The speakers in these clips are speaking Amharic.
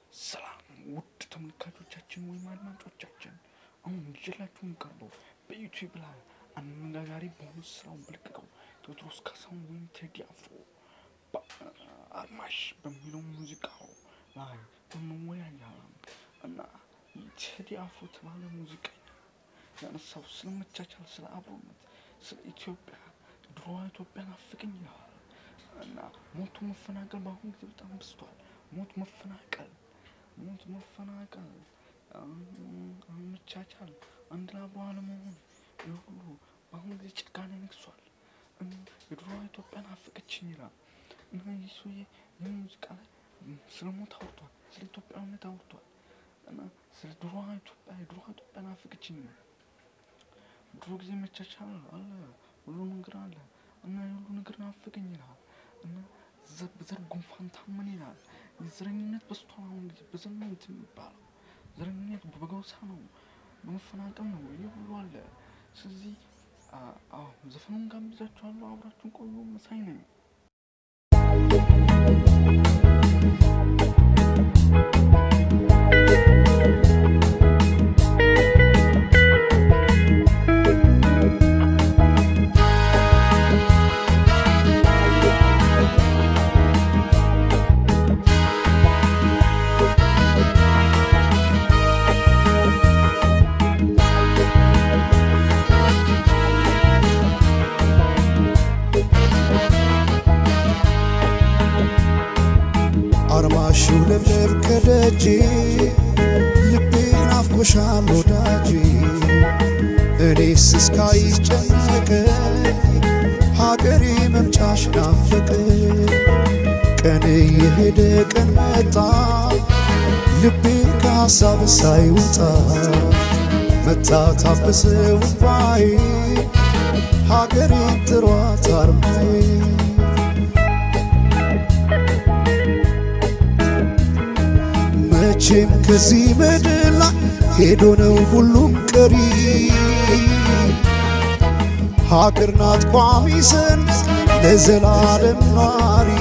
ሰላም ውድ ተመልካቾቻችን ወይም አድማጮቻችን፣ አሁን ይዤላችሁ የምቀርበው በዩቲዩብ ላይ አነጋጋሪ በሆኑ ስራውን በለቀቀው ቴዎድሮስ ካሳሁን ወይም ቴዲ አፍሮ አልማሽ በሚለው ሙዚቃው ላይ እንወያያለን እና ቴዲ አፍሮ የተባለ ሙዚቀኛ ያነሳው ስለ መቻቻል፣ ስለ አብሮነት፣ ስለ ኢትዮጵያ ድሮዋ ኢትዮጵያ ናፍቀኝ ይላል እና ሞቱ መፈናቀል በአሁኑ ጊዜ በጣም በዝቷል። ሞት መፈናቀል ሞት መፈናቀል መቻቻል አንድ ላይ አብሮ አለመሆን ይህ ሁሉ በአሁኑ ጊዜ ጭካኔ ነግሷል። የድሮዋ ኢትዮጵያ ናፈቀችኝ ይላል እና ይህ ሰውዬ ይህ ሙዚቃ ላይ ስለ ሞት አውርቷል፣ ስለ ኢትዮጵያዊነት አውርቷል እና ስለ ድሮዋ ኢትዮጵያ የድሮዋ ኢትዮጵያ ናፈቀችኝ ነው። ድሮ ጊዜ መቻቻል አለ፣ ሁሉ ነገር አለ እና የሁሉ ነገር ናፈቀኝ ይላል እና በዘር ጉንፋን ታመን ይላል። የዘረኝነት በስቷል። አሁን ጊዜ በዘር ነው እንትን የሚባለው ዘረኝነት በጎሳ ነው፣ በመፈናቀል ነው። ይህ ሁሉ አለ። ስለዚህ አዎ ዘፈኑን ጋብዛችኋለሁ። አብራችሁን ቆዩ። መሳይ ነኝ። አርማሹ ለብለብ ከደጅ ልቤ ናፍቆሻል ወዳጅ እኔስ እስካይጨነቅ ሀገሬ መምጫሽ ናፍቅ ቀን የሄደ ቀን መጣ ልቤ ከሐሳብ ሳይወጣ መታ ታበሰ ውባዬ ሀገሬ ጥሯት አርማዬ መቼም ከዚህ ምድር ላይ ሄዶ ነው ሁሉም ቀሪ። ሀገር ናት ቋሚ ሰንደቅ ለዘላለም ኗሪ።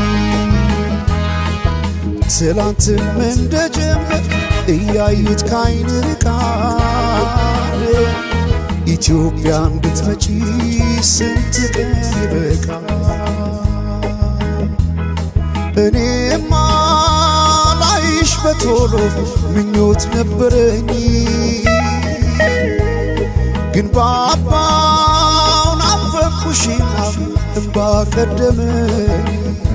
ትላንትም እንደጀመር እያዩት ካይን ርቃል። ኢትዮጵያን ብትመጪ ስንት ቀን ይበቃል። እኔማ ላይሽ በቶሎ ምኞት ነበረኝ፣ ግን ባባው ናፈቅኩሽና እምባ ቀደመኝ።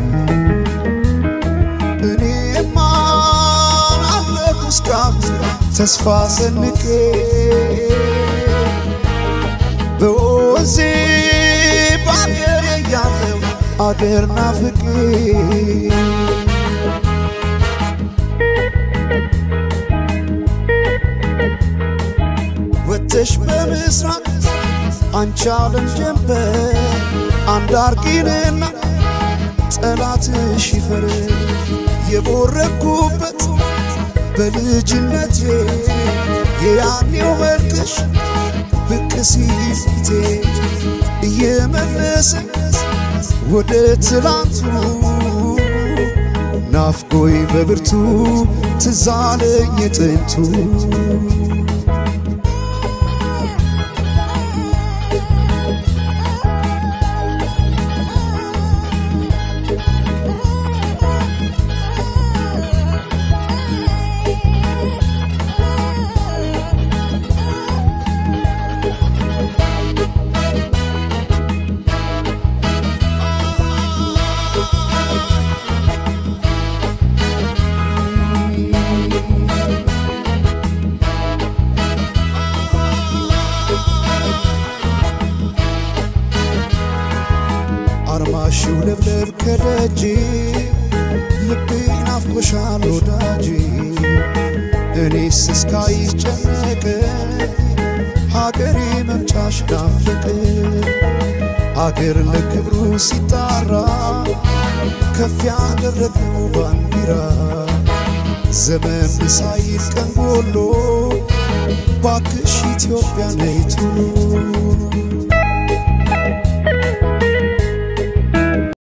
እኔማ አለሁ እስካሁን ተስፋ ሰንቄ በወዜ ባገሬ ያለው አገር ናፍቄ ወተሽ በምስራቅ አንቺ ዓለም ጀንበር አንድ አርጊንና ጠላትሽ ይፈር የቦረኩበት በልጅነቴ የያኔው መልክሽ ብቅ ሲል ፊቴ እየመለሰ ወደ ትላንቱ ናፍቆይ በብርቱ ትዛለኝ ጥንቱ አርማሽው ለብለብ ከደጅ ልቤ ናፍቆሻል ወዳጅ እኔስ እስካይጨነቅ ሀገሬ መምጫሽ ናፍቅ አገር ለክብሩ ሲጣራ ከፍ ያደረገው ባንዲራ ዘመን ሳይል ቀን ጎሎ ባክሽ ኢትዮጵያ ነይ ቶሎ